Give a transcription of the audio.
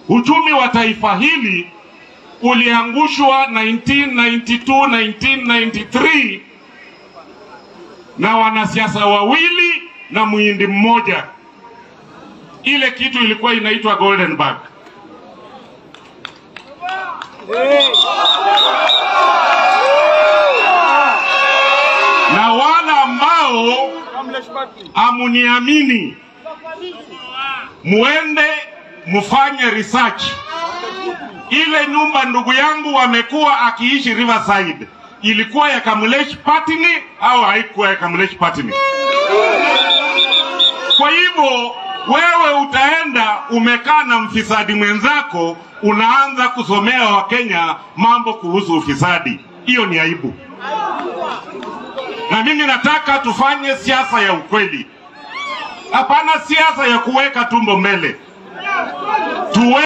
uchumi wa taifa hili uliangushwa 1992 1993 na wanasiasa wawili na muhindi mmoja. Ile kitu ilikuwa inaitwa Golden Bag. Na wale ambao amuniamini, muende mufanye research. Ile nyumba ndugu yangu amekuwa akiishi Riverside ilikuwa ya Kamulesh Patini au haikuwa ya Kamulesh Patini? Kwa hivyo wewe utaenda umekaa na mfisadi mwenzako, unaanza kusomea Wakenya mambo kuhusu ufisadi. Hiyo ni aibu, na mimi nataka tufanye siasa ya ukweli, hapana siasa ya kuweka tumbo mbele. Tuwe